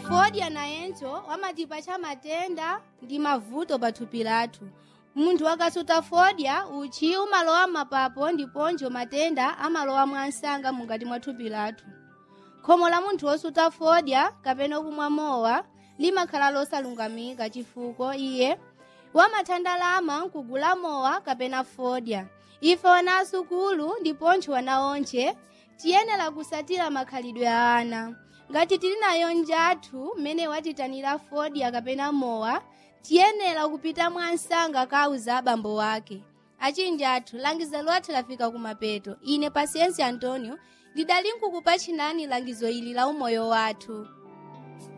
fodya nayenso wamatipatcha matenda ndi mavuto pa thupi lathu munthu akasuta fodya uchi umalowa m'mapapo ndiponso matenda amalowa mwansanga mukati mwa thupi lathu khomo la munthu wosuta fodya kapena kumwa mowa limakhala losalungamika chifukwa iye wamathandalama nkugula mowa kapena fodya ife wana asukulu ndiponso wana onche tiyenera kusatira makhalidwe a ana ngati tili nayo njathu mmene watitanira fodya kapena mowa tiyenera kupita mwansanga kauza abambo wake achinja athu langizo lathu lafika kumapeto ine pasiensi antonio ndidali nkukupatchinani langizo ili la umoyo wathu